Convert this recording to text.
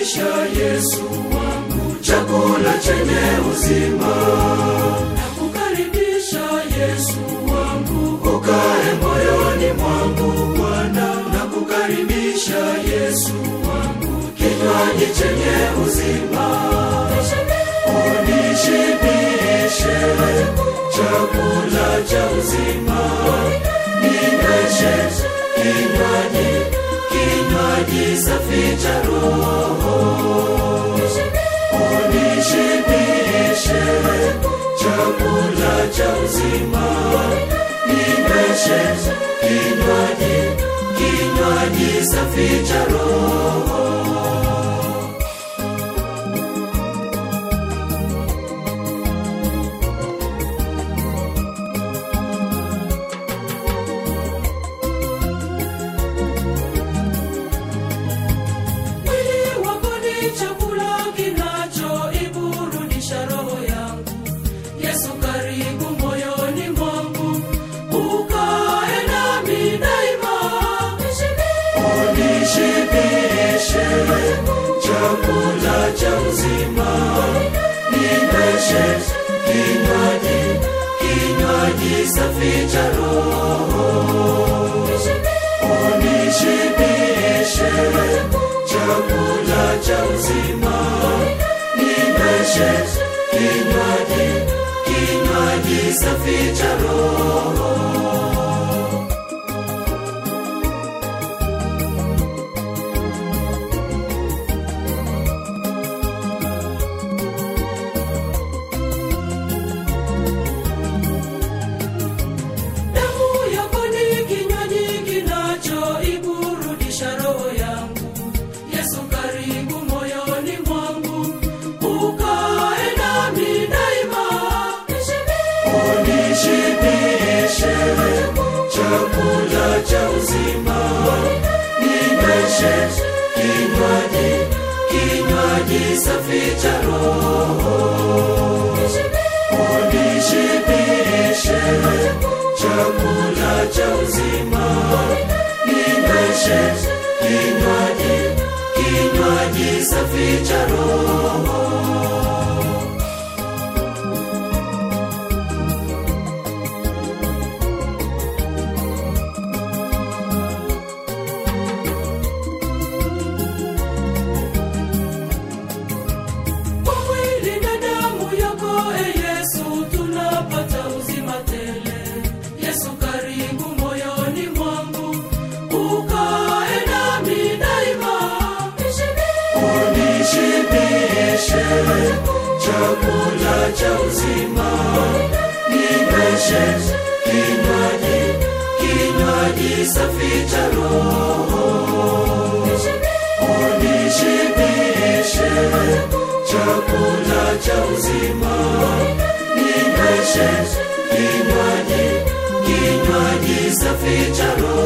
Nakukaribisha Yesu wangu, chakula chenye uzima. Nakukaribisha Yesu wangu, ukae moyoni mwangu Bwana. Nakukaribisha Yesu wangu, kinywaji chenye uzima. Unishibishe chakula cha uzima, ninyweshe kinywaji kinywaji safi cha roho. Unishibishe chakula cha uzima, ninyweshe kinywaji kinywaji safi cha roho. Mwili wako ni chakula kinachoiburudisha roho yangu. Yesu karibu moyoni mwangu, ukae nami daima. Unishibishe chakula cha uzima, ninyweshe kinywaji kinywaji safi cha roho. Unishibishe chakula cha uzima, ninyweshe kinywaji kinywaji safi cha roho. Damu yako ni kinywaji kinachoiburudisha roho yangu. Yesu karibu moyoni mwangu, ukae nami daima. Unishibishe chakula cha uzima, ninyweshe kinywaji kinywaji safi cha roho. Unishibishe chakula cha uzima, ninyweshe kinywaji kinywaji safi cha roho. Kwa mwili na damu yako e Yesu tunapata uzima tele. Yesu karibu moyoni mwangu, ukae nami daima. Unishibishe chakula cha uzima, ninyweshe kinywaji kinywaji safi cha roho. Unishibishe chakula cha uzima, ninyweshe kinywaji kinywaji safi cha roho.